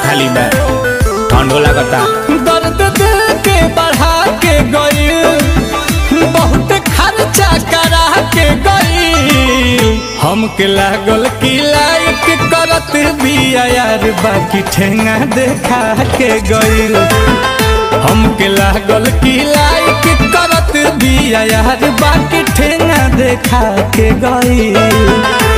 खाली बा ठंडो लागता दर्द दिल के बढ़ा के गई बहुत खर्चा करा के गई हमके लागल की लाइक करत भी यार बाकी ठेंगा देखा के गई हमके लागल की लाइक करत भी यार बाकी ठेंगा देखा के गई